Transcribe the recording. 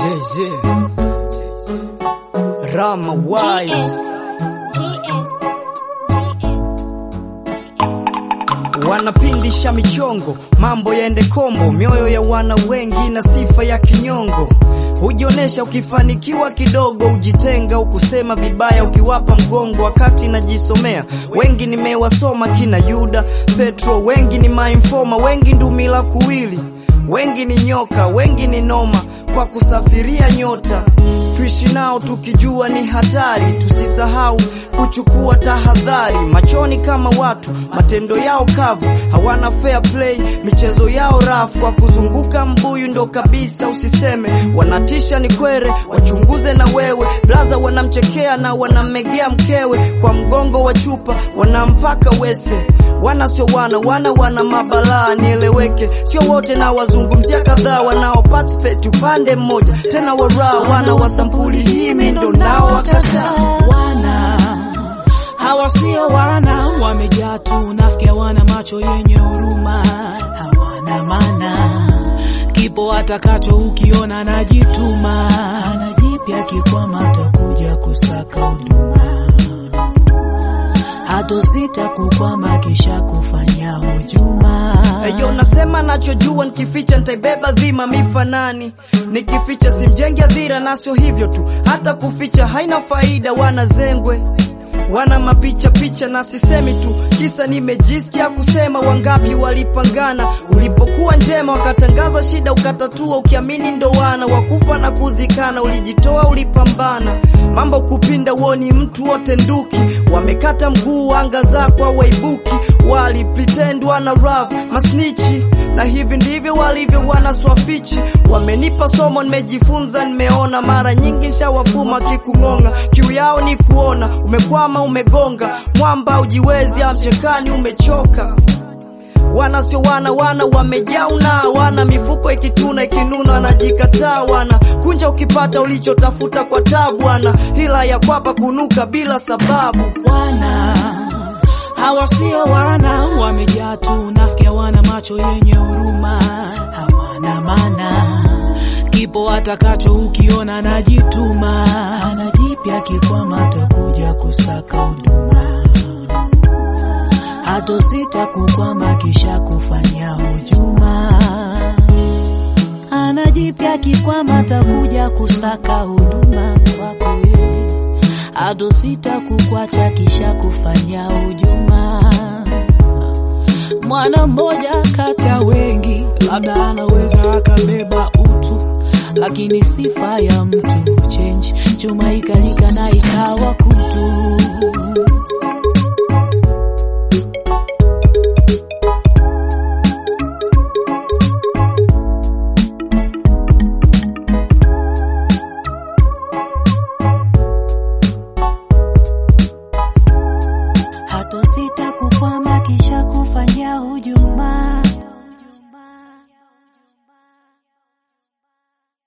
JJ Rama Wise wanapindisha michongo, mambo yaende kombo, mioyo ya wana wengi na sifa ya kinyongo. Hujionesha ukifanikiwa kidogo, ujitenga ukusema vibaya, ukiwapa mgongo wakati najisomea. Wengi nimewasoma kina Yuda Petro, wengi ni mainfoma, wengi ndumila kuwili, wengi ni nyoka, wengi ni noma kwa kusafiria nyota. Tuishi nao tukijua ni hatari, tusisahau kuchukua tahadhari. Machoni kama watu, matendo yao kavu, hawana fair play, michezo yao rafu. Kwa kuzunguka mbuyu ndo kabisa usiseme, wanatisha ni kwere, wachunguze na wewe. Blaza wanamchekea na wanammegea mkewe, kwa mgongo wa chupa wanampaka wese wana sio wana wana wana mabalaa, nieleweke, sio wote na wazungumzia kadhaa wanao participate upande mmoja, tena waraa wana wa sampuli hii, mimi ndo nao wakataa wana hawa sio wana, wamejaa tu nafiki, wana macho yenye huruma, hawana mana kipo atakacho, ukiona najituma, anajipya kikwama, atakuja kusaka huduma, hatosita kukwama, kisha kufanya hujuma. Eyo, nasema nachojua, nikificha nitaibeba dhima mifanani, nikificha simjengi adhira, na sio hivyo tu, hata kuficha haina faida. Wana zengwe wana mapicha picha, na sisemi tu kisa nimejisikia kusema. Wangapi walipangana ulipokuwa njema, wakatangaza shida ukatatua, ukiamini ndo wana wakufa na kuzikana. Ulijitoa, ulipambana, mambo kupinda, uoni mtu wote nduki, wamekata mguu, anga zako hawaibuki, wali pretend wana rap masnichi, na hivi ndivyo walivyo wana swafichi. Wamenipa somo, nimejifunza, nimeona mara nyingi shawafuma kikung'onga, kiu yao ni kuona umekwama umegonga mwamba, ujiwezi amchekani, umechoka. Wana sio wana, wana wamejauna, wana mifuko ikituna ikinuna, wanajikataa wana kunja, ukipata ulichotafuta kwa tabu, wana hila ya kwapa kunuka bila sababu. wana hawa sio wana, wamejaa tu nafiki, wana macho yenye huruma, hawana mana kipo atakacho, ukiona najituma, anajipya kikwama, atakuja kusaka huduma, hatosita kukwama, kisha kufanya hujuma, anajipya kikwama, atakuja kusaka huduma kwako wewe hatosita kukwacha kisha kufanya hujuma. Mwana mmoja kati ya wengi, labda anaweza akabeba utu, lakini sifa ya mtu change, chuma ikalika na ikawa kutu. hatosita kukwama kisha kufanya hujuma.